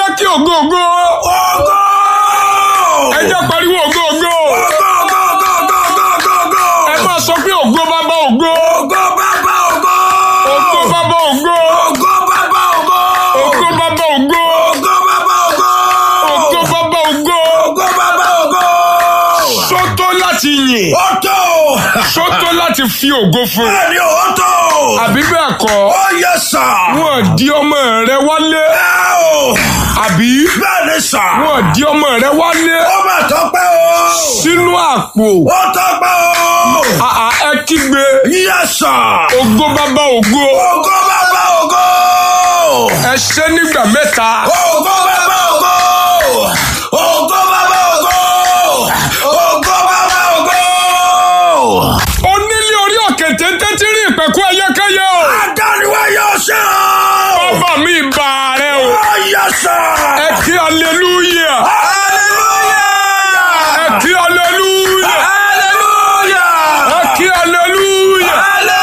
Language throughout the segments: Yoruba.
kí ògo ògo. Ògo. ẹ jẹ́ pariwo ògo ògo. Ògo, ògo, ògo, ògo, ògo, ògo. ẹ máa sọ pé ògo bàbá ògo. Ògo bàbá ògo. ògo bàbá ògo. Ògo bàbá ògo. ògo bàbá ògo. Ògo bàbá ògo. ògo bàbá ògo. Ògo bàbá ògo. sọ́tọ̀ láti yìn. Ó tó. sọ́tọ̀ láti fi ògo fún. Bẹ́ẹ̀ni ó tó. àbí bẹ́ẹ̀ kọ́. Ó yẹ sà. wọ́n di ọmọ rẹ wálé. Ẹ o. àbí Bẹ́ẹ̀ni sà. wọ́n di ọmọ rẹ wálé. Ó mà tọ́pẹ́ o. sínú àpò. Ó tọ́pẹ́ o. àà ẹ kígbe. Yẹ sà. ògo bàbá ògo. Ògo bàbá ògo. ẹ ṣe nígbà mẹ́ta. Ògo bàbá ògo. Ògo bàbá ògo. Ògo bàbá ògo. onílé orí òkè téńté tí rí ìpẹ̀kú ẹyẹkẹyẹ o. Adániwá yóò ṣe o. bàbá mi bá rẹ o. Ó yẹ sà. ẹ kí aleluya. Hallelujah. ẹ kí aleluya. Hallelujah. ẹ kí aleluya.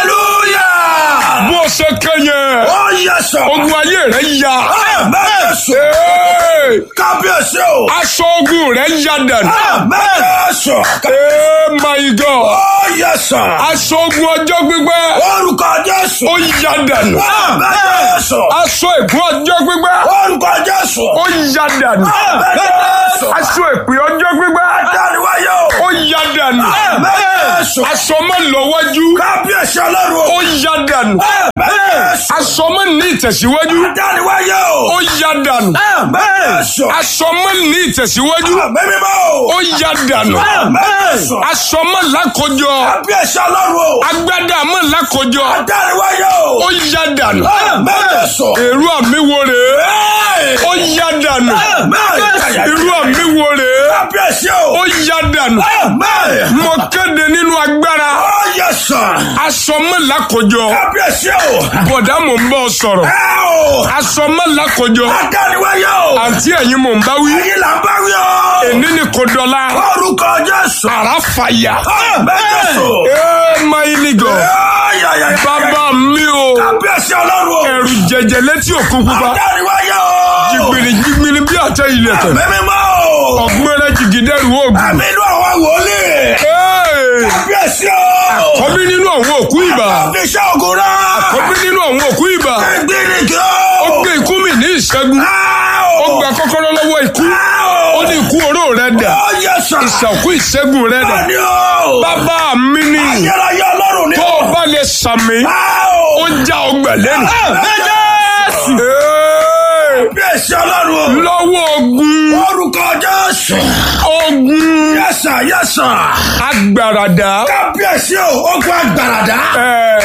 Hallelujah. bó o ṣe kẹyẹ. Ó yẹ sà. ogun ayé rẹ ya. Àmín. Ee, Kábíyèsí o. aṣọ ogun rẹ ya dànù. Àmín. Ee, my God. Ó yẹ sà. aṣọ ogun ọjọ́ gbígbẹ́. Orúkọ Jésù. ó ya dànù. Àmín. aṣọ ègún ọjọ́ gbígbẹ́. Orúkọ Jésù. ó ya dànù. Àmín. aṣọ èpè ọjọ́ gbígbẹ́. Adániwáyé o. ó ya dànù. Àmín. aṣọ mọ́ lọ́wọ́jú. Kábíyèsí ọlọ́run o. ó ya dànù. Àmín. aṣọ mọ́ ní ìtẹ̀síwájú. Adániwáyé o. ó ya dànù. Àmín. aṣọ mọ́ ní ìtẹ̀síwájú. Àmín mímọ́ o. ó ya dànù. Àmín. aṣọ mọ́ lákòjọ. Kábíyèsí ọlọ́run o. agbádá mọ́ lákòjọ. Adániwáyé o. ó ya dànù. Àmín. èrú àmì wo rèé. ó ya dànù. Àmín. irú àmì wo rèé. Kábíyèsí o. ó ya dànù. Àmín. mo kéde nínú agbára. Ó yẹ sàn. aṣọ mọ́ lákòjọ. Kábíyèsí o. bọ̀dá mò ń bọ̀ sọ̀rọ̀. Ẹ o. aṣọ mọ́ lákòjọ. Adániwáyé o. àǹtí ẹ̀yin mò ń bá wí. Ẹyin là ń bá wí o. èní ni kò dọ̀la. Orúkọ Jésù. ara fàyà. Àmín Jésù. ee máìlì gan. Ayayaya. bàbá mi o. Kábíyèsí ọlọ́run o. ẹ̀rù jẹjẹ létí òkun pupa. Adániwáyé o. jìgbìrì jìgbìrì bí àtẹ ilẹ̀kẹ̀. Mímímọ́ o. ọ̀gbẹ́rẹ́ jìgìdẹ́rù oògùn. Àmì inú àwọn wòlíì. Ee, Kábíyèsí o. kọ́bí nínú àwọn òkú ìbà. Àfiṣẹ́ ògùn náà. kọ́bí nínú àwọn òkú ìbà. Ẹgbẹ́ni kí o. ó gbé ikú mi ní ìṣẹ́gun. ó gba kọ́kọ́rọ́ lọ́wọ́ ikú. ó ní ikú oró rẹ̀ dà. Ó yẹ sàn. ìṣàkú ìṣẹ́gun rẹ̀ dà. Bẹ́ẹ̀ni o. bàbá mi ni Ayérayé ọlọ́run ni tó o. o bá lè sàmì. Ó ó já ọgbà lẹ́nu. Jésù. Ee, Kábíyèsí ọlọ́run o. lọ́wọ́ ogun Orúkọ Jésù. ogun Yẹ́sà yẹ́sà. agbáradá. Kábíyèsí o. Ogun agbàràdá. Ee,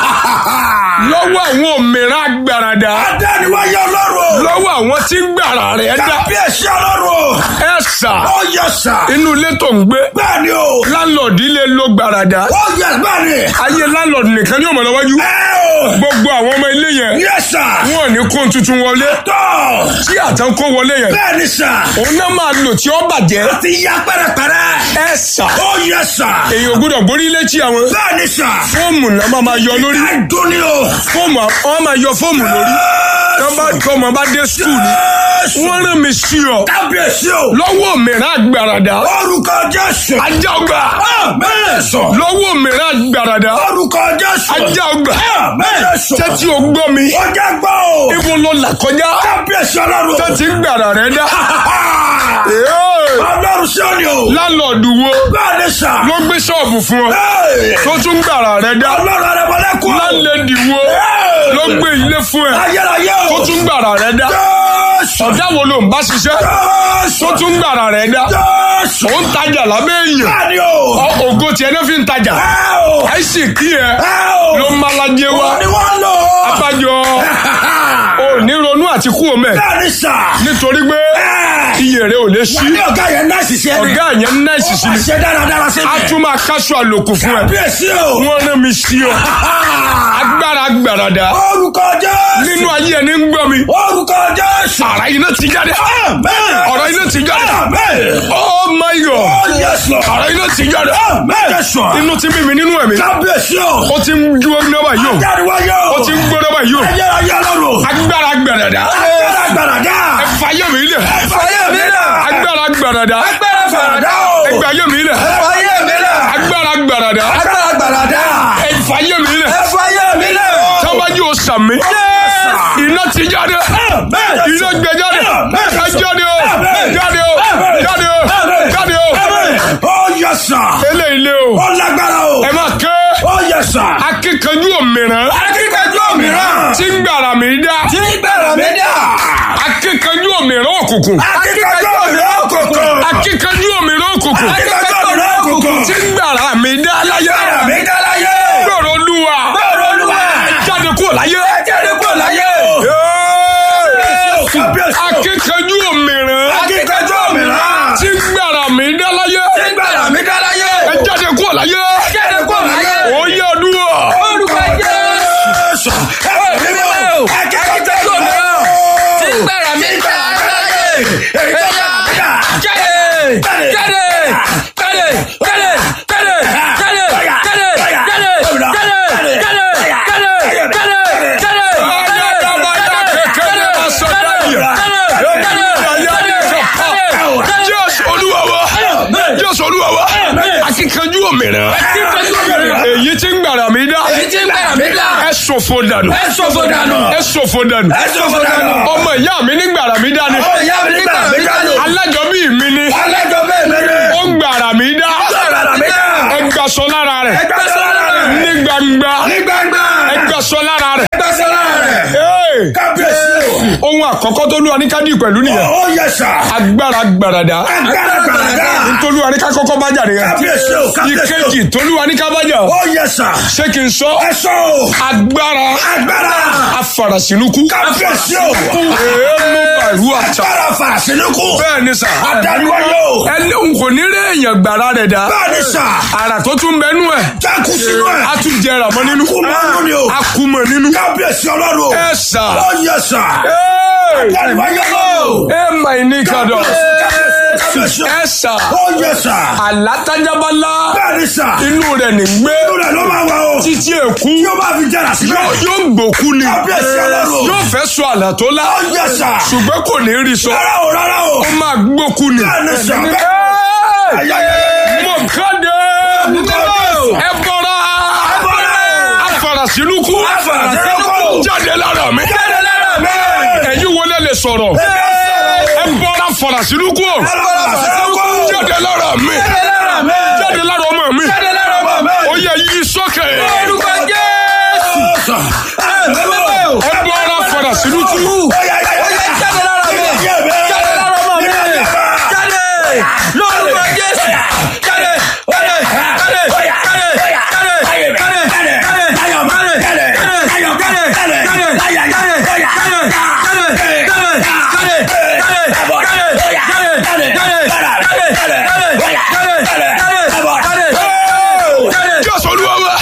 lọ́wọ́ àwọn òmìnira agbáradá. Adániwáyé ọlọ́run o. lọ́wọ́ àwọn tí ń gbàrà rẹ̀ dá. Kábíyèsí ọlọ́run o. ẹ sà Ó yẹ́sà. inú ilé tó ń gbé Bẹ́ẹ̀ni o. láńlọ́ọ̀dì lè lo gbàràdà. Ó yẹ bẹ́ẹ̀ni. ayé láńlọ́ọ̀dì nìkan ní ọ̀mọ̀lọ́wájú. Ẹ o. gbogbo àwọn ọmọ ilé yẹn Yẹ́sà. wọn ò ní kó tuntun wọlé. Tọ́. tí àtàn kó wọlé yẹn Bẹ́ẹ̀ni sà. òun náà máa lò tí ó bàjẹ́. Ti ya pẹ́rẹpẹ́rẹ. ẹ sà Ó yẹ́sà. èyí ò gbúdọ̀ borí létí àwọn Bẹ́ẹ̀ni sà. fóòmù náà máa máa yọ lórí. Ẹ dún ni o. fóòmù wọn máa yọ fóòmù lórí. tọ́ba tọmọ bá dé skul ni Jésù. wọ́n rán mi sí ọ Kábíyèsí o. lọ́wọ́ mìíràn gbàràdà Orúkọ Jésù. ajá ọgbà Mẹ́sọ̀. lọ́wọ́ mìíràn gbàràdà Orúkọ Jésù. ajá ọgbà Mẹ́sọ̀. tẹ́tí o gbọ́ mi Ọjà gbọ́ o. ibo ló là kọjá Kábíyèsí ọlọ́run. tẹ́tí gbàrà rẹ dá. Ee, Ọlọ́run sí òní o. lálọ́ọ̀dù wo Bẹ́ẹ̀ni sà. ló gbé ṣọ́ọ̀bù fún ọ tó tún gbàrà rẹ dá. Ọlọ́run arẹmọlẹ́kùn. lálẹ́dì wo ló gbé ilé fún ẹ Ayérayé o. tó tún gbàrà rẹ dá. Jésù. ọ̀dà wo ló ń bá ṣiṣẹ́ Jésù. tó tún gbàrà rẹ dá. Jésù. ó ń tajà lábẹ́ èèyàn Bẹ́ẹ̀ni o. Ọ- ògo tiẹ̀ náà fi ń tajà Ẹ o. àìsí kí ẹ Ẹ o. ló ń malajẹ wa Ni wọ́n lò. abájọ ò ní ronú àti kú omi ẹ Bẹ́ẹ̀ni sà. nítorí pé iye rẹ ò lè ṣí Ní ọ̀gá yẹn náà ṣiṣẹ́ ni. ọ̀gá yẹn náà ìsìsì ni Ṣé dáradára sí a mi? tún máa káṣọ àlòkù fún ẹ Kábíyèsí o. wọ́n rán mi sí ọ agbára gbàràdà Orúkọ Jésù. nínú ayé ẹni ń gbọ́ mi Orúkọ Jésù. àrà iná ti jáde Amen. ọ̀rọ̀ iná ti jáde Amen. oh my god Oh yes Lord. àrà iná ti jáde Amen. Yes Lord. inú ti bí mi nínú ẹ̀mí Kábíyèsí o. ó ti ń dúró náà báyìí o Jáde-wáyé o. ó ti ń gbóná báyìí o Ayérayé lọ́rùn. agbára gbàràdà Agbára gbàràdà. ẹ fàyè mi lẹ̀ Fàyè mi lẹ̀. agbára gbàràdà Agbára gbàràdà o. ẹgbẹ́ ayé mi lẹ̀ Fàyè mi lẹ̀. agbára gbàràdà Agbára gbàràdà. ẹ fàyè mi lẹ̀ Fàyè mi lẹ̀ o. sábàjì o sàmì iná ti jáde iná gbẹ jáde ẹ jáde o jáde o jáde o jáde o Ó yẹ sà. eléyìí lé o Ó lágbára o. ẹ máa ké Ó yẹ sà. akíkanjú òmìrán Akíkanjú òmíràn. tí ń gbàrà mi dá Tí gbẹ̀rẹ̀ mi dà. akíkanjú òmìrán òkùnkùn Akíkanjú òmíràn òkùnkùn. akíkanjú òmìrán òkùnkùn Akíkanjú òmíràn òkùnkùn. tí ń gbàrà mi dá láyé Gbẹ̀rẹ̀ mi dá láyé. gbọ̀rọ̀ olúwa Bẹ́ẹ̀ni olúwa. jáde kúrò láyé. Ẹ jáde kúrò láyé o. Kábíyèsí o. akíkanjú òmìrán Akíkanjú òmíràn. tí ń gbàrà mi dá láyé Tí gbẹ̀rẹ̀ mi dá láyé. ẹ jáde kúrò láyé. Jáde kúrò láyé. ó yẹ ọdúnwà. Olùkọ́ Jésù. Ẹ bí mi o. Akíkanjú òmíràn. Tí gbẹ̀rẹ̀ mi dá láyé. Èyí tó bá mi dà. Jáde! Jáde! Jáde! Jáde! Jáde! Jáde! Jáde! Jáde! Jáde! Jáde! Jáde! Jáde! jésù olúwa wa jésù olúwa wa akíkanjú òmìrán èyí tí ń gbàrà mi dá Èyí tí gbẹ̀rẹ̀ mi dà. ẹ ṣòfò dànù Ẹ ṣòfò dànù. ẹ ṣòfò dànù Ẹ ṣòfò dànù. ọmọ ìyá mi ní gbàrà mi dá ni Ọmọ ìyá mi nígbà mi dànù. alájọbí mi ni Alájọ bẹ́ẹ̀ mẹ́rin. ó ń gbàrà mi dá Gbẹ̀rẹ̀ mi dà. ẹ gbàsọ lára rẹ̀ Ẹgbẹ́ sọ́ra rẹ̀. ní gbangba Ní gbangba. ẹ gbàsọ lára rẹ̀. Ẹgbẹ́ sọ́ra rẹ̀. Hey! Kábíyèsí o. ohun àkọ́kọ́ tó lúwa ní kádì pẹ̀lú nìyẹn Ó yẹ sà. agbára gbàràdà Agbára gbàràdà. tolúwa ní ká kọ́kọ́ bá jà nìyẹn Kábíyèsí o. Kábíyèsí o. ìkejì tolúwa ní ká bá jà Ó yẹ sà. ṣé kí n sọ Ẹ sọ o. agbára Agbára. afarasinuku Kábíyèsí o. èémú pẹ̀lú àtà Agbára fàṣínúkú. bẹ́ẹ̀ ni sà Adániwáyé o. ẹni n kò ní rí èèyàn gbàrà rẹ̀ dá Bẹ́ẹ̀ ni sà. àrà tó tún bẹnu ẹ̀ Jákú sínú ẹ̀. a tún jẹrà mọ́ nínú Kú máa ń lò ní o. a kú mọ́ nínú Kábíyèsí ọlọ́run o. ẹ sà Ó yẹ sà. Hey! Adániwáyé o. ẹ mà ní kàdọ̀ Kábíyèsí o. ẹ sà Ó yẹ sà. àlátájábálá Bẹ́ẹ̀ ni sà. inú rẹ̀ ní gbé Inú rẹ̀ ló máa wà o. títí èkú Yóò máa fi jẹ́ra síbẹ̀. yóò yóò gbòkú ni Kábíyèsí ọlọ́run. yóò fẹ́ sọ àlà tó lá Ó yẹ sà. ṣùgbọ́n kò ní rí sọ Rárá o, rárá o. ó máa gbókú ni. Bẹ́ẹ̀ ni sà. Hey! Ayẹyẹ. mo kéde ẹ bọ́ra afarasinuku Afarasinuku. jáde lára mi Jáde lára mi. ẹ̀yin wọlé lè sọ̀rọ̀ ẹ bọ́ra afarasinuku Afarasinuku. jáde lára mi Jáde lára mi. jáde lára ọmọ mi Jáde lára ọmọ mi. ó yẹ yí sókè Orúkọ Jésù. ẹ bọ́ra afarasinuku Ó yẹ ó yẹ jáde lára mi. Jáde lára ọmọ mi. Jáde. Lórúkọ Jésù. Jáde. Jáde. Jáde. Jáde. Jáde. Jáde. Ayọ̀ mi. Jáde. Ayọ̀ mi. Jáde. Láyà yá. Ó yá. Jáde. jọ́sọ̀ olúwa wa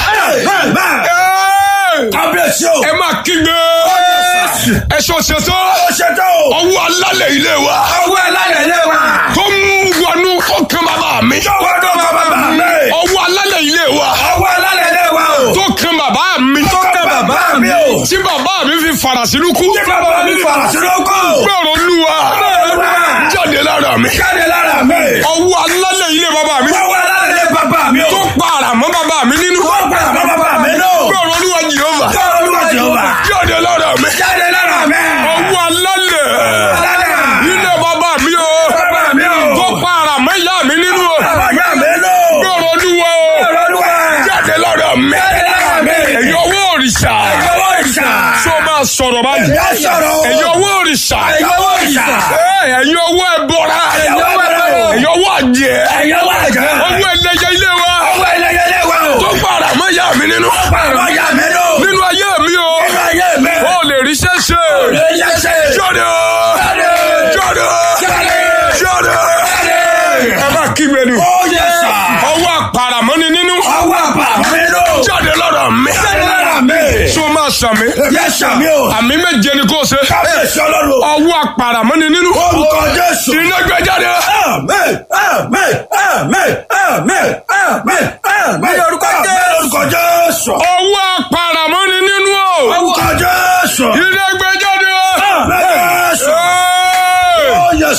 Hey! Kábíyèsí o. ẹ máa kígbe ẹ ṣọ ṣètò Ó ṣètò o. ọwọ́ alálẹ̀ ilé wa Ọwọ́ ẹlẹ́yẹ̀ lé wa. tó ń wọnú ọkàn bàbá mi Jọ̀wọ́ tó bàbá mi. ọwọ́ alálẹ̀ ilé wa Ọwọ́ ẹlẹ́yẹ̀ lé wa o. tó kan bàbá mi Tó kẹ́ bàbá mi o. tí bàbá mi fi fara sínú kú Tí bàbá mi fara sínú kú. gbọ́rọ̀ olúwa Olúwa. jáde lára mi Jáde lára mi. ọwọ́ alálẹ̀ ilé bàbá mi Ọwọ́ ẹlẹ́yẹ̀ lé bàbá mi o. tó pa àràmọ́ bàbá mi nínú Tó gbà bá bàbá mi náà. gbọ́rọ̀ olúwa jehova Gbọ́rọ̀ Olúwa Jèhófà. jáde lára mi Jáde lára mi. ọwọ́ alálẹ̀ Alálẹ̀. ilé bàbá mi o Bàbá mi o. tó pa àràmọ́ ìyá mi nínú o Bàbá ìyá mi náà. gbọ́rọ̀ olúwa o Gbọ́rọ̀ Olúwa. jáde lára mi Jáde lára mi. ẹ̀yin ọwọ́ òrìṣà Ẹ̀yọ́wọ́ ìṣà. tó máa sọ̀rọ̀ báyìí Ẹ̀yọ́ sọ̀rọ̀. ẹ̀yin ọwọ́ òrìṣà Ẹ̀yọ́wọ́ ìṣà. Ẹ̀, ẹ̀yin ọwọ́ ẹ̀bọra Ẹ̀yọ́wọ́ ẹ̀bọra. ẹ̀yin ọwọ́ àjẹ́ Ẹ̀yọ́wọ́ àjẹ́. ọwọ́ ẹlẹ́yẹ ilé wa Ọwọ́ ẹlẹ́yẹ̀ lé wa o. tó pa àràmọ́ ìyá mi nínú Bàbá ìyá mi náà. nínú ayé mi o Nínú ayé mi. ó lè rí ṣẹ́ṣẹ́ Lè yẹ ṣe. jáde Jáde. jáde Jáde. jáde Jáde. ẹ bá kígbe ni Ó yẹ sà. ọwọ́ àpàràmọ́ni nínú Ọwọ́ àbá mi náà. jáde lọ́dọ̀ mi Jáde lára mi. tó máa sàmì Yẹ sàmì o. àmì méje ni kò ṣe Kábíyèsí ọlọ́run. ọwọ́ àpàràmọ́ni nínú Orúkọ Jésù. iná gbé jáde Àmín, àmín, àmín, àmín, àmín, àmín. Orúkọ Jésù. Orúkọ Jésù. ọwọ́ àpàràmọ́ni nínú o Orúkọ Jésù. iná gbé jáde Àmín Jésù. Ẹ́ẹ̀!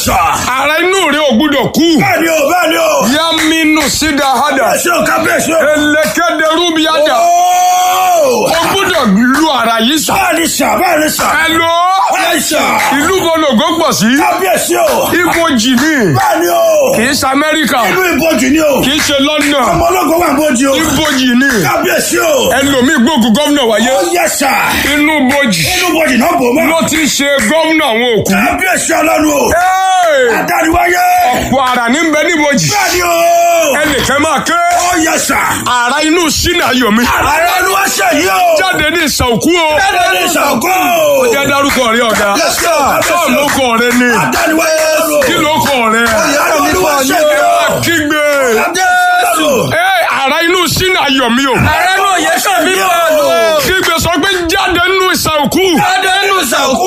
sà. ara inú rẹ ò gbúdọ̀ kú Bẹ́ẹ̀ni o, bẹ́ẹ̀ni o. yaminu sida hada Kábíyèsí o, kábíyèsí o. elekede rubi hada Ooo. o gbúdọ̀ lu ara yìí sà Bẹ́ẹ̀ni sà, bẹ́ẹ̀ni sà. hello Bẹ́ẹ̀ni sà. ìlú bọlọgọ pọ̀ sí Kábíyèsí o. ibojì ni Bẹ́ẹ̀ni o. kì í ṣe amẹ́ríkà Inú ìbòjì ni o. kì í ṣe london Ọmọ ológun wà bòjì o. ibojì ni Kábíyèsí o. ẹlòmíì gbógun gómìnà wáyé Ó yẹ sà. inú bojì Inú ìbòjì náà bò mọ́. ló ti ṣe gómìnà àwọn òkú. Kábíyèsí ọlọ́run o. Hey! Adániwáyé. ọ̀pọ̀ ara ní bẹ níbojì Bẹ́ẹ̀ni o. ẹnìkan máa ké Ó yẹ sà. ara inú sínú ayọ̀mí Ààrẹ olúwa ṣe yìí o. jáde ní ìsànkú o Bẹ́ẹ̀ni ní ìṣàkó. ó jẹ́ dárúkọ rẹ ọ̀gá Yes, sir. sọ́ọ̀ ló kọ rẹ ni Adániwáyé o. kí ló kọ rẹ Ààrẹ olúwa ṣe yìí o. kígbe Jésù. Ẹ, ara inú sínú ayọ̀mí o Ààrẹ náà yẹ sàn mí pẹ̀lú. kígbe sọ pé jáde nínú ìsànkú Jáde nínú ìsàkú.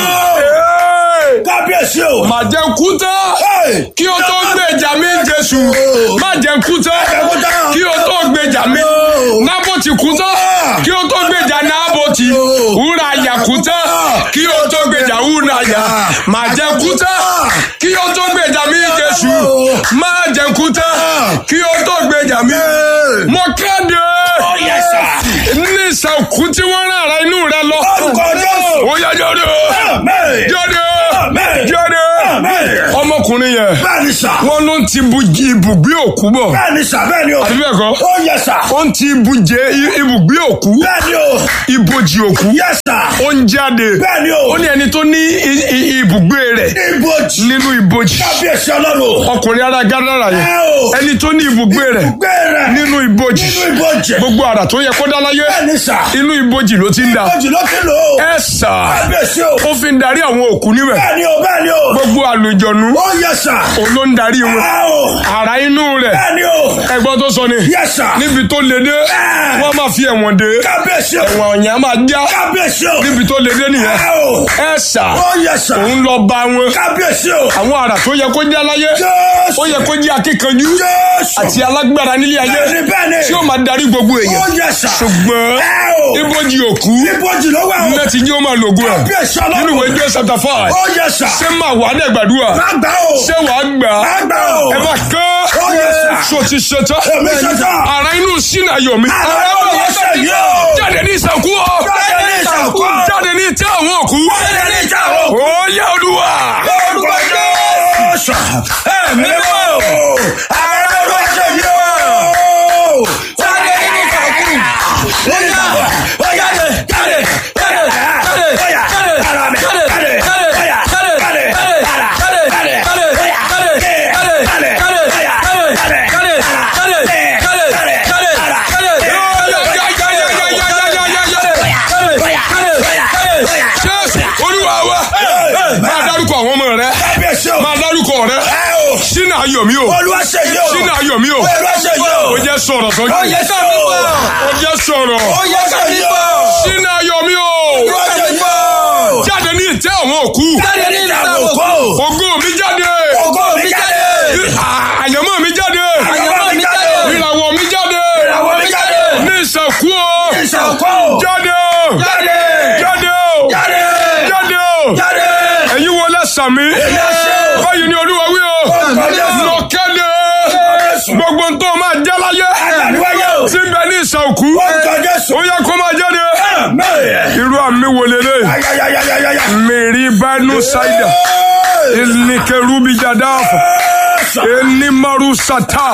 Kábíyèsí o. má jẹ́ kú tán Hey. kí o tó gbèjà mi Jésù má jẹ́ kú tán kú tán. kí o tó gbèjà mi nábòtì kú tán kí o tó gbèjà nábòtì wúrà yà kú tán kí o tó gbèjà wúrà yà má jẹ́ kú tán kí o tó gbèjà mi Jésù má jẹ́ kú tán kí o tó gbèjà mi mo kéde Ó yẹ sà. ní ìsànkú tí wọ́n rán ara inú rẹ lọ Orúkọ Jésù. ó yá jáde Amen. jáde Amen. jáde Amen. ọmọkùnrin yẹn Bẹ́ẹ̀ni sà. wọ́n ló ń ti bu ibùgbé òkú bọ̀ Bẹ́ẹ̀ni sà, bẹ́ẹ̀ni o. àbí bẹ́ẹ̀ kọ́ Ó yẹ sà. ó ń ti ibùjẹ ibùgbé òkú Bẹ́ẹ̀ni o. ibojì òkú Yẹ sà. ó ń jáde Bẹ́ẹ̀ni o. ó ní ẹni tó ní i- i- ibùgbé rẹ̀ Ibojì. nínú ibojì Kábíyèsí ọlọ́run. ọkùnrin ara gádàrà yẹn Ẹ o. ẹni tó ní ibùgbé rẹ̀ Gbé rẹ̀. nínú ibojì Nínú ibojì. gbogbo àrà tó yẹ kó dá láyé Bẹ́ẹ̀ni sà. inú ibojì ló ti ń dà Ibojì ló ti lò ó. ẹ sà Kábíyèsí o. ó fi ń darí àwọn òkú níbẹ̀ Bẹ́ẹ̀ni o, bẹ́ẹ̀ni o. gbogbo àlùjọ̀nù Ó yẹ sà. òun ló ń darí wọn Ẹ o. àrà inú rẹ̀ Bẹ́ẹ̀ni o. ẹgbọ́n tó sọ ni Yẹ sà. níbi tó le dé Ẹ. wọ́n máa fi ẹ̀wọ̀n dé Kábíyèsí o. ẹ̀wọ̀n ọ̀yàn á máa já Kábíyèsí o. níbi tó le dé nìyẹn Ẹ o. ẹ sà Ó yẹ sà. òun lọ bá wọn Kábíyèsí o. àwọn àrà tó yẹ kó jẹ́ láyé Jésù. ó yẹ kó jẹ́ akíkanjú Jésù. àti alágbára nílé ayé Bẹ́ẹ̀ni bẹ́ẹ̀ni. tí ó máa darí gbogbo Ó èèyàn yẹ sà. ṣùgbọ́n Ẹ o. ibojì òkú Ibojì ló wà o. ilé ti jẹ́ ó máa lògùn ẹ̀ Kábíyèsí ọlọ́run. nínú ìwé jẹ́ chapter five Ó yẹ sà. ṣé máa wà á dẹ̀ gbàdúrà Má gbà o. ṣé wàá gbà á Má gbà o. ẹ bá kán Ó yẹ sà. ṣó ti ṣetán Èmi ṣetán. ara inú sínú ayọ̀ mi Ààrẹ olúwa ṣe yìí o. jáde ní ìsànkú ọ Jáde ní ìsànkú. jáde ní ìtẹ́ àwọn òkú Jáde ní ìjà o. ó yẹ olúwa Orúkọ Jésù. Ẹ̀mí mọ́ o. Ààrẹ olúwa ṣe yìí o. Jáde nínú ìsàkú. Ó yá. Ó yá. Jáde. Jáde. Jáde. Ó yá. Ara mi. Jáde. Ó yá. Jáde. Jáde. Ara. Jáde. Jáde. Ó yá. Jáde. Jáde. Ó yá. Jáde. Jáde. Ara. jésù olúwa wa máa dárúkọ àwọn ọmọ rẹ Kábíyèsí o. máa dárúkọ rẹ Ẹ o. sínú ayọ̀ mi o Olúwa ṣe yìí o. sínú ayọ̀ mi o Olúwa ṣe yìí o. ó jẹ́ sọ̀rọ̀ Ó sọ́jú yẹ sọ mi wọ̀. ó jẹ́ sọ̀rọ̀ Ó yẹ sọ mi wọ̀. sínú ayọ̀ mi o Olúwa ṣe yìí o. jáde ní ìtẹ́ àwọn òkú Jáde nínú ìsàkú. ògo mi jáde Ògo mi jáde. À- àyànmọ́ mi jáde Àyànmọ́ mi jáde. ìràwọ̀ mi jáde Ìràwọ̀ mi jáde. ní ìsànkú o Ìṣàkó. jáde o Jáde. jáde o Jáde. jáde o Jáde. ẹ̀yin wo lẹ́sàn mi Èmi àṣẹ o. báyìí ni olúwa wí o Orúkọ Jésù. lọ kéde gbogbo n tó máa jẹ́ láyé Àgbàdúwáyé o. tí ń bẹ ní ìsànkú Orúkọ Jésù. ó yẹ kó máa jáde Amen. irú àmì wo lélẹ̀ Ayayayayaya. mèrí bánú ṣáìdà ìníkẹrùbí jàdáàfà ẹnìmọ̀rù sátá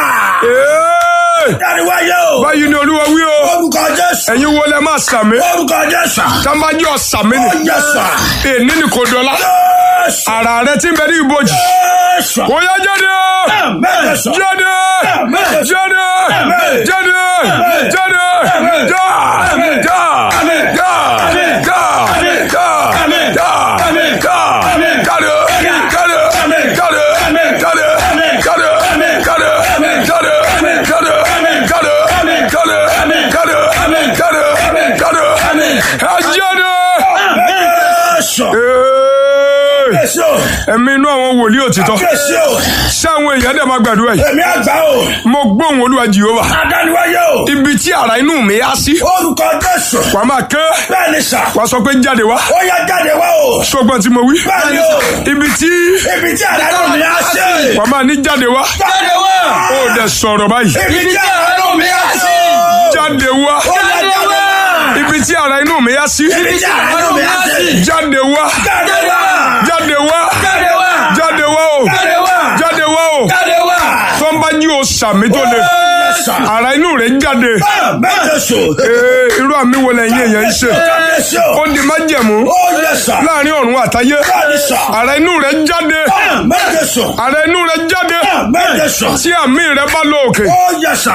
Àgbàdúwáyé o. báyìí ni olúwa wí o Orúkọ Jésù. ẹ̀yin wo lẹ máa sàmì Orúkọ Jésù. tábàjọ́ sàmì ni Ó yẹ sà. èní ni kò dọ́là Jésù. ara rẹ ti ń bẹ ní ibojì Jésù. ó yá jáde Amen. Jésù. jáde Amen. jáde Amen. jáde Amen. jáde Amen. já Amen. já Amen. já Amen. já Amen. já Amen. já Amen. já Amen. jáde Amen. jáde Amen. jáde Amen. jáde Amen. jáde Amen. jáde Amen. jáde Amen. jáde Amen. jáde Amen. jáde Amen. jáde Amen. jáde Amen. jáde Amen. ẹ jáde. Amen. Jésù. Hey! Kábíyèsí o. ẹ̀mí inú àwọn wòlíì òtítọ́ Kábíyèsí o. ṣé àwọn èèyàn dẹ̀ máa gbàdúrà yìí Èmi àgbà o. mo gbóhùn olúwa jehova Adániwáyé o. ibi tí ara inú mi á sí Orúkọ Jésù. wàá máa ké Bẹ́ẹ̀ ni sà. wàá sọ pé jáde wá Ó yá jáde wá o. ṣùgbọ́n tí mo wí Bẹ́ẹ̀ ni o. ibi tí Ibi tí àdánù mi á ṣe. wàá máa ní jáde wá Jáde wá. ó dẹ̀ sọ̀rọ̀ báyìí Ibi tí àdánù mi á ṣe. jáde wá Ó yá jáde wá. ibi tí ara inú mi á sí Ibi tí àdánù mi á ṣe. jáde wá Jáde wá. jáde wá Jáde wá. jáde wá o Jáde wá. jáde wá o Jáde wá. tó ń bá jí o sàmì tó le Yes, sir. ara inú rẹ̀ jáde Bẹ́ẹ̀ Jésù. Ee, irú àmì wo lẹ́yìn èèyàn ń ṣe Kábíyèsí o. ó di májẹ̀mú Ó yẹ sà. láàrin ọ̀run àtayé Bẹ́ẹ̀ ni sà. ara inú rẹ̀ jáde Bẹ́ẹ̀ Jésù. ara inú rẹ̀ jáde Bẹ́ẹ̀ Jésù. tí àmì rẹ̀ bá lọ òkè Ó yẹ sà.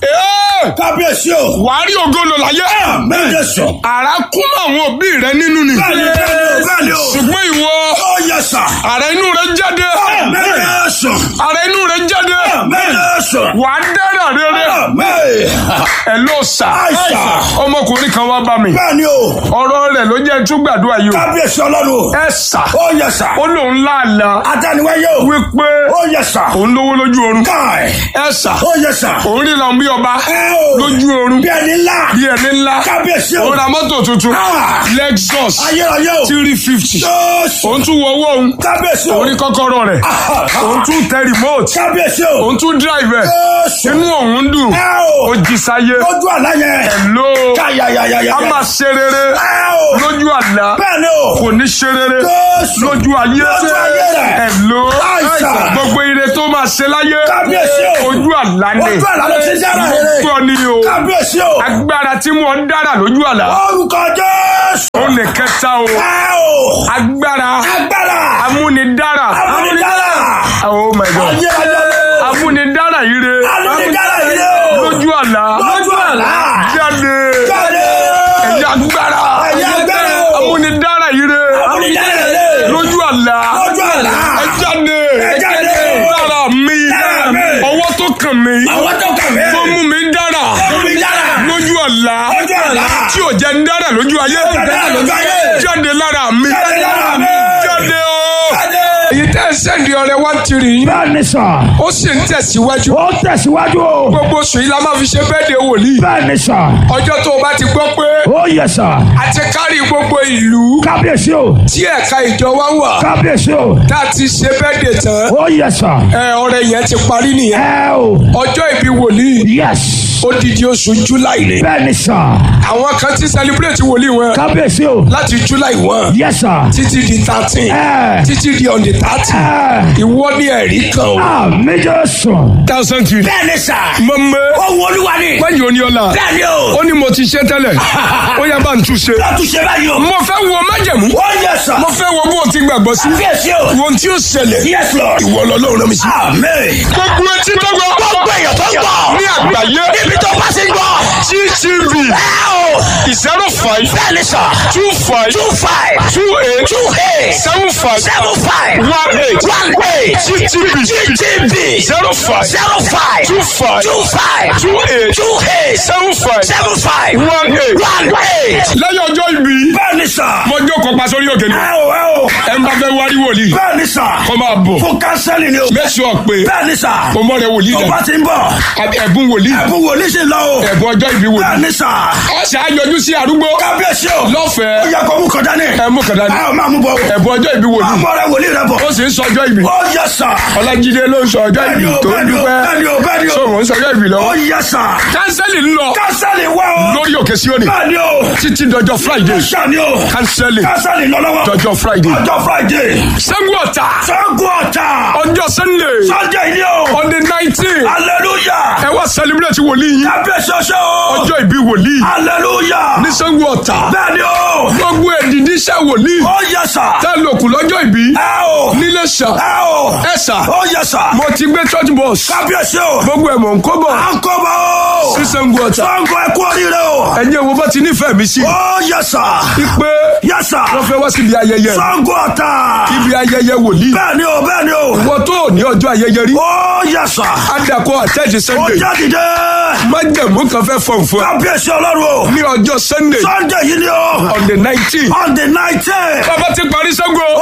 Ee, Kábíyèsí o. wàá rí ògo lò láyé Bẹ́ẹ̀ Jésù. ara kún mọ́ àwọn òbí rẹ̀ nínú ni Bẹ́ẹ̀ ni bẹ́ẹ̀ ni o. Bẹ́ẹ̀ ni o. ṣùgbọ́n ìwọ Ó yẹ sà. ara inú rẹ̀ jáde Bẹ́ẹ̀ Jésù. ara inú rẹ̀ jáde Bẹ́ẹ̀ Jésù. wàá dára rere Bẹ́ẹ̀. ẹ ló sà Àìsà. ọmọkùnrin kan wá bá mi Bẹ́ẹ̀ ni o. ọ̀rọ̀ rẹ̀ ló jẹ́ tún gbàdúrà yìí o Kábíyèsí Ọlọ́run. ẹ sà Ó yẹ sà. ó lóun láàlá Adániwáyé o. wípé Ó yẹ sà. òun lówó lójú oorun Káì. ẹ sà Ó yẹ sà. òun ríran bí ọba Ẹ o. lójú oorun Bí ẹni ńlá. bí ẹni ńlá Kábíyèsí o. òun ra mọ́tò tuntun Ah. Lexus Ayérayé o. three fifty Jésù. òun tún wọ owó òun Kábíyèsí o. òun rí kọ́kọ́rọ́ rẹ̀ òun tún tẹ remote Kábíyèsí o. òun tún drive ẹ̀ Jésù. inú òun dùn Ẹ o. ó jí sáyé Lójú àlá yẹn. ló Káyàyàyàyà. a máa ṣe rere Ẹ o. lójú àlá Bẹ́ẹ̀ ni o. kò ní ṣe rere Jésù. lójú ayé Lójú ayé rẹ̀. ẹ̀ ló Àìsàn. gbogbo ire tó máa ṣe láyé Kábíyèsí o. ojú àlá ni Ojú àlá ló ti dára rere. gbọ́ ni o Kábíyèsí o. agbára tí mo ń dára lójú àlá Orúkọ Jésù. ó lè kẹta o Ẹ o. agbára Agbára. amúnidára Amúnidára. oh my god Ayérayé. amúnidára ire Amúnidára yìí o. lójú àlá Lójú àlá. jáde Jáde. ẹ̀yà agbára Ẹ̀yà agbára o. amúnidára ire Amúnidára yìí. lójú àlá Lójú àlá. ẹ jáde Ẹ jáde. lára mi Lára mi. ọwọ́ tó kàn mí Àwọn tó kàn mí. tó mú mi dára Amúnidára. lójú àlá Lójú àlá. tí ò jẹ́ ń dára lójú ayé dára lójú ayé. jáde lára mi Jáde lára mi. jáde o. Jáde. èyí tẹ́ ẹ sẹ́ndì ọ̀rẹ́ wá tiri yín bẹ́ẹ̀ ni sà ó sì ń tẹ̀síwájú ó tẹ̀síwájú o gbogbo oṣù yìí la máa fi ṣe bẹ́ẹ̀dẹ̀ wòlíì bẹ́ẹ̀ ni sà ọjọ́ tó o bá ti gbọ́ pé ó yẹ sà a ti kárí gbogbo ìlú kábíyèsí o tí ẹ̀ka ìjọ wa wà kábíyèsí o tá a ti ṣe bẹ́ẹ̀dẹ̀ tán ó yẹ sà ẹ ọrẹ yẹn ti parí nìyẹn ẹ o ọjọ́ ìbí wòlíì yes odidi oṣù july ni bẹ́ẹ̀ ni sà àwọn kan ti celebrate wòlíì wọn kábíyèsí o láti july one yẹ sà títí di thirteen ẹ títí di on the thirty ẹ ìwọ ní ẹ̀rí kan o. àmì Jésù thousand three. Bẹ́ẹ̀ ni sà. mọ̀mọ́ Ó wo olúwa ni. wáyé oníọ́lá Bẹ́ẹ̀ ni o. ó ní mo ti ṣe tẹ́lẹ̀ ó yá bá ń tún ṣe. Látúnṣe báyìí o. mo fẹ́ wo májẹ̀mú Ó yẹ sà. mo fẹ́ wo bó o ti gbàgbọ́ sí Kábíyèsí o. wo ohun tí ó ṣẹlẹ̀ Yes Lord. ìwọ lọ́lọ́run rán mi sí. Amen. gbogbo etí tó gbọ́ Gbogbo èèyàn tó ń gbọ́. ní àgbáyé Níbi tó bá ti ń gbọ́. ttv Ẹ o. zero five Bẹ́ẹ̀ ni sà. two five Two five. two eight Two eight. seven five Seven five. one eight One eight. ttv GTV. zero five Zero five. two five Two five. two eight Two eight. seven five Seven five. one eight. One eight. lẹ́yìn ọjọ́ ìbí Bẹ́ẹ̀ ni sà. mo jókòó pa sórí òkè ni Ẹ o ẹ o. ẹ ń bá fẹ́ wárí wòlíì Bẹ́ẹ̀ ni sà. kó máa bọ̀ Fún kánsẹ́lì ni o. make sure pé Bẹ́ẹ̀ ni sà. o mọ̀ rẹ wòlíì Tó dẹ̀ bá ti ń bọ̀. ẹ̀bùn wòlíì Ẹ̀bùn wòlíì sì lọ o. ẹ̀bùn ọjọ́ ìbí wòlíì Bẹ́ẹ̀ ni sà. ọ̀sẹ̀ àyọjú sí arúgbó Kábíyèsí o. Ó lọ́fẹ̀ẹ́ yẹ kó mú kọjá ní. ẹ mú kàdá ní Ẹ ò máa mú bọ̀. ẹ̀bùn ọjọ́ ìbí wòlíì Àmọ́ rẹ wòlíì rẹ bọ̀. ó sì ń sọ ọjọ́ ìbí Ó yẹ sà. ọlájídé ló ń sọ ọjọ́ Bẹ́ẹ̀ ìbí ni o, tó bẹ́ẹ̀ ń ni o, dúpẹ́ bẹ́ẹ̀ ni o, bẹ́ẹ̀ ni o. sọ̀rọ̀ ń sọ ọjọ́ ìbí Ó lọ́wọ́ yẹ sà. kánsẹ́lì ń lọ Kánsẹ́lì wá o. lórí òkè síónì Bẹ́ẹ̀ ni o. títí dọjọ́ friday Sani o. kánsẹ́lì Kánsẹ́lì lọ lọ́wọ́. dọjọ́ friday Ọjọ́ Friday. sẹ́gun ọ̀tà Sango ọ̀tà. ọjọ́ sunday Sunday ni o. on the nineteen Hallelujah. ẹ wá celebrate wòlíì yín Kábíyèsí ọṣẹ́ o. ọjọ́ ìbí wòlíì Hallelujah. ní sẹ́gun ọ̀tà Bẹ́ẹ̀ ni o. gbogbo ẹ̀dìdí iṣẹ́ wòlíì Ó yẹ sà. tá a lòkù lọ́jọ́ ìbí Ẹ o. nílé ṣà Ẹ o. ẹ ṣà Ó yẹ sà. mo ti gbé church bus Kábíyèsí o. gbogbo ẹ̀ mọ̀ ń kó bọ̀ À ń kọ́ bọ̀ o. sí sẹ́gun ọ̀tà Sango ẹ kú oríire o. ẹ̀yin wo bá ti nífẹ̀ẹ́ mi sí Ó yẹ sà. pé Yẹ sà. wọ́n fẹ́ wá síbi ayẹyẹ Sango ọ̀tà. ibi ayẹyẹ wòlíì Bẹ́ẹ̀ ni o, bẹ́ẹ̀ ni o. wọ́n tó ní ọjọ́ ayẹyẹ rí Ó yẹ sà. adakọ̀ àtẹ́jì Ó sunday jáde dé. májẹ̀mú kan fẹ́ fọ̀n fún ẹ Kábíyèsí ọlọ́run o. ní ọjọ́ sunday Sunday yìí ni o. on the nineteen On the nineteen. bàbá ti parí sẹ́gun Ó yẹ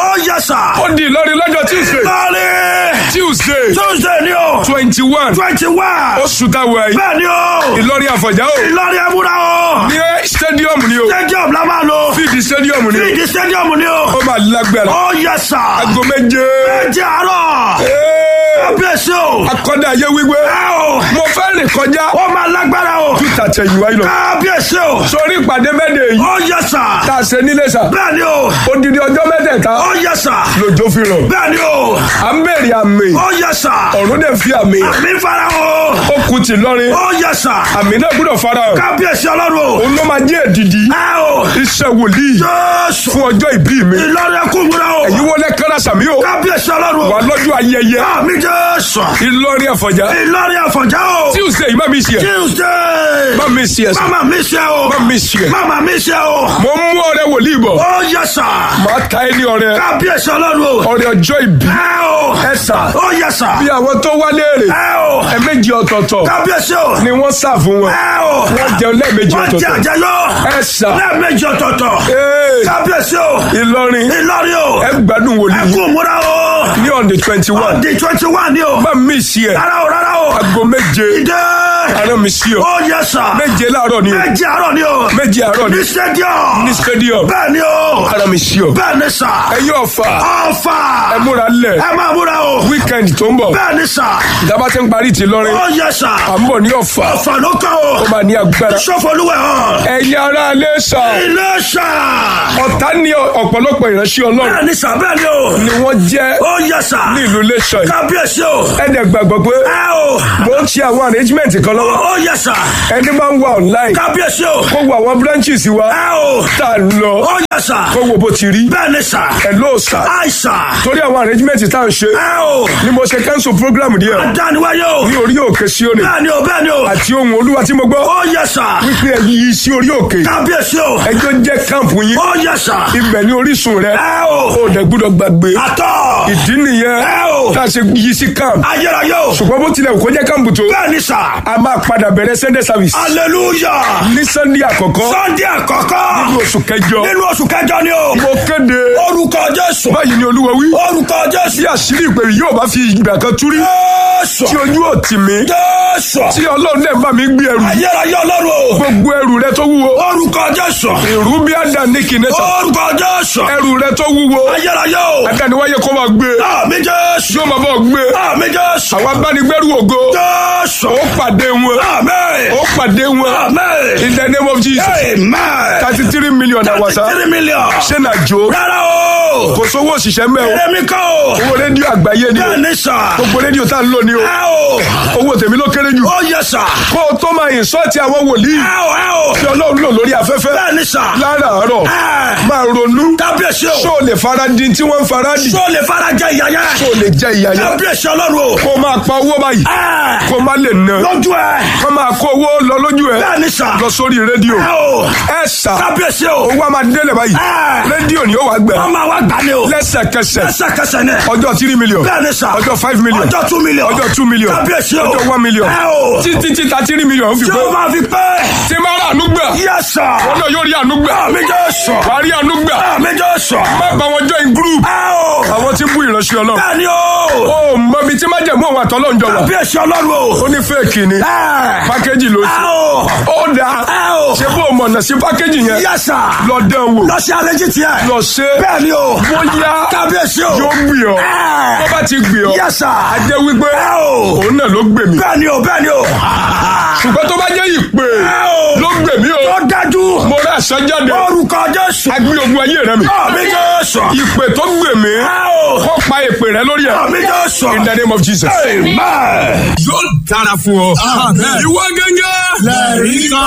sà. ó di ìlọrin lọ́jọ́ tuesday Lọ́ọ̀rì. tuesday Tuesday ni o. twenty one Twenty one. oṣù táwọn yìí Bẹ́ẹ̀ ni o. ìlọrin àfọ̀já o Ìlọrin ẹ̀múra o. ní stadium ni o Stadium la máa lò. fíìdì stadium ni o Fíìdì stadium ni o. ó máa lágbára Ó yẹ sà. aago méje Ẹ̀jẹ̀ àárọ̀. Ee, Kábíyèsí o. akọ́dá ayé wíwé Ẹ o. mo fẹ́ rìn kọjá Ó máa lágbára o. tàtẹ̀yìn wáyé lọ Kábíyèsí o. sórí ìpàdé mẹ́tẹ̀ yìí Ó yẹ sà. tá a ṣe nílé sà Bẹ́ẹ̀ ni o. odidi ọjọ́ mẹ́tẹ̀ẹ̀ta Ó yẹ sà. lòjó fi rọ̀ Bẹ́ẹ̀ ni o. à ń bèrè àmì Ó yẹ sà. ọ̀run dẹ̀ fi àmì Àmì fara o. ó kù tì lọ́rin Ó yẹ sà. àmì náà gbọ́dọ̀ fara hàn Kábíyèsí ọlọ́run o. òun ló máa jẹ́ èdìdí Ẹ o. iṣẹ́ wòlíì Jésù. fún ọjọ́ ìbí mi Ìlọrin ẹkún múra o. èyí wọlé kára sàmí o Kábíyèsí ọlọ́run wà o. lọ́jọ́ ayẹyẹ Àmì Jésù. ìlọrin àfọ̀já Ìlọrin àfọ̀njá o. tuesday má mi ṣe ẹ Tuesday. má mi ṣe ẹ sà Mama mi ṣe o. má mi ṣe ẹ Mama mi ṣe o. mo mú ọrẹ wòlíì bọ̀ Ó yẹ sà. màá ta ẹ ní ọrẹ Kábíyèsí ọlọ́run o. ọrẹ ọjọ́ ìbí Ẹ o. ẹ sà Ó yẹ sà. bí àwọn tó wá léèrè Ẹ o. ẹ̀ẹ̀mejì ọ̀tọ̀ọ̀tọ̀ Kábíyèsí o. ni wọ́n sà fún wọn Ẹ o. wọ́n jẹun lẹ́ẹ̀mejì Wọ́n jẹ ọ̀tọ̀ọ̀tọ̀ àjẹyọ. ẹ sà Lẹ́ẹ̀mejì ọ̀tọ̀ọ̀tọ̀. ee Kábíyèsí o. ìlọrin Ìlọrin o. ẹ gbádùn wòlíì Ẹkún múra o. ní on the twenty one Di twenty one ni o. má mi ṣe ẹ Rárá o rárá o. aago méje Ìdè. àárọ̀ mi sí ọ Ó yẹ sà. méje láàárọ̀ ni o Méjì àárọ̀ ni o. méje àárọ̀ ni Ní stadium. ní stadium Bẹ́ẹ̀ ni o. àárọ̀ mi sí ọ Bẹ́ẹ̀ ni sà. ẹ̀yin ọ̀fà Ọ̀fà. ẹ múra lẹ̀ Ẹ máa múra o. weekend tó ń bọ̀ Bẹ́ẹ̀ ni sà. ìdábà tí ń parí ti lọrin Ó yẹ sà. à ń bọ̀ ní ọ̀fà Ọ̀fà ló kàn o. ó máa ní agbára Sọ́fọ̀lúwẹ̀ hàn. ẹ̀yin ará alẹ́ sà Ilé sà. ọ̀tá ní ọ̀pọ̀lọpọ̀ ìránṣẹ́ ọlọ́run Bẹ́ẹ̀ ni sà bẹ́ẹ̀ ni o. ni wọ́n jẹ́ Ó yẹ sà. ní ìlú iléṣọ́ yìí Kábíyèsí o. ẹ̀dẹ̀ gbàgbọ́ pé Ẹ o. mo ń ṣe àwọn arrangement kan lọ́wọ́ Ó yẹ sà. ẹni máa ń wà online Kábíyèsí o. kó wo àwọn branches wa Ẹ o. tá a lọ Ó yẹ sà. kó wo bó ti rí Bẹ́ẹ̀ ni sà. ẹ̀ ló sà Àìsà. torí àwọn arrangement tá à ń ṣe Ẹ o. ni mo ṣe cancel program díẹ̀ Dániwáyé o. ní orí òkè Síónì Bẹ́ẹ̀ ni o bẹ́ẹ̀ ni o. àti ohun olúwa tí mo gbọ́ Ó yẹ sà. wípé ẹ yí sí orí òkè Kábíyèsí o. ẹjọ́ jẹ́ káàmpù yín Ó yẹ sà. ibẹ̀ ní orísun rẹ Ẹ o. ó dẹ̀ gbúdọ̀ gbàgbé Àtọ̀. ìdí nìyẹn Ẹ o. tá a ṣe yí sí káàmpù Ayérayé o. ṣùgbọ́n bó tilẹ̀ kó jẹ́ káàmpù tó Bẹ́ẹ̀ ni sà. a máa padà bẹ̀rẹ̀ Sunday service Hallelujah. ní Sunday àkọ́kọ́ Sunday àkọ́kọ́. ní oṣù kẹjọ Nínú oṣù kẹjọ ni o. mo kéde Orúkọ Jésù. báyìí ni olúwa wí Orúkọ Jésù. tí àṣírí ìpè yìí yóò bá fi ìgbà kan túrí Jésù. tí ojú ò tì mí Jésù. tí ọlọ́run náà bá mi gbé ẹrù Ayérayé ọlọ́run o. gbogbo ẹrù rẹ tó wúwo Orúkọ Jésù. ìrú bí àdàní kìnẹ́tà Orúkọ Jésù. ẹrù rẹ tó wúwo Ayérayé o. àdániwáyé kó máa gbé Àmì Jésù. yóò máa bọ̀ gbé Àmì Jésù. àwọn abánigbẹ́rù ògo Jésù. ó pàdé wọn Àmín. ó pàdé wọn Àmín. in the name of Jesus Amen. thirty three million àwàsá Three million. ṣé nà jó Rárá o. kò sówó òṣìṣẹ́ mẹ́ o Èmi kọ́ o. owó rédíò àgbáyé ni o Bẹ́ẹ̀ ni sà. gbogbo rédíò tá a ń lò ní o Ẹ o. owó tèmi ló kéré jù Ó yẹ sà. kó o tó máa ìsọ́ọ̀tì àwọn wòlíì Ẹ o ẹ o. tí ọlọ́run lò lórí afẹ́fẹ́ Bẹ́ẹ̀ ni sà. láràárọ̀ Ẹ. máa ronú Kábíyèsí ṣó o. o lè fara di tí wọ́n ń fara di Ṣé o lè fara jẹ ìyá yẹn? ṣó o lè jẹ ìyá yẹn Kábíyèsí ọlọ́run o. kó o máa pa owó báyìí Ẹ. kó o má lè ná Lójú ẹ. kó o máa kó owó lọ lójú ẹ Bẹ́ẹ̀ ni sà. lọ sórí rédíò Ẹ o. ẹ sà Kábíyèsí o. owó a máa délẹ̀ báyìí Ẹ. rédíò ni ó wàá gbẹ Wọ́n máa wá gbà ní o. lẹ́sẹ̀kẹsẹ̀ Lẹ́sẹ̀kẹsẹ̀ ni. ọjọ́ three million Bẹ́ẹ̀ ni sà. ọjọ́ five million Ọjọ́ two million. ọjọ́ two million Kábíyèsí o. ọjọ́ one million Ẹ o. títí títà three million ó fi Ṣé pé o máa fi pẹ́? tí máa rà ànú gbà Yes sir. wọn náà yóò rí ànú gbà Àmì Jésù. wàá rí ànú gbà Àmì Jésù. má bá wọn join group Ẹ o. àwọn tí ń bú ìránṣẹ́ ọlọ́run Bẹ́ẹ̀ ni o. ó mọ ibi tí májẹ̀mú àwọn àtọ́lọ́njọ wà Kábíyèsí ọlọ́run o. ó ní fẹ́ẹ̀kì ni Ẹ. pákéjì ló Ẹ ṣe o. ó dáa Ẹ o. ṣé bó o mọ̀nà sí pákéjì yẹn Yes sir. lọ dán wò Lọ sí àlejò tiẹ̀. lọ ṣe Bẹ́ẹ̀ ni o. bóyá Kábíyèsí o. yóò gbì ọ́ Ẹ. tó bá ti gbì ọ́ Yes sir. a jẹ́ wípé Ẹ o. òun náà ló gbè mí Bẹ́ẹ̀ ni o. Bẹ́ẹ̀ ni o. ṣùgbọ́n tó bá jẹ́ ìpè Ẹ o. ló gbè mí o Ó dájú. mo rà àṣà jáde Orúkọ Jésù. agbé ogun ayé rẹ mi Àmì Jésù. ìpè tó gbè mí Ẹ o. kó pa ìpè rẹ lórí ẹ Àmì Jésù. in the name of Jesus. Amen. yóò dára fún ọ. ìwọ gẹ́gẹ́. Lẹ́rìí kan.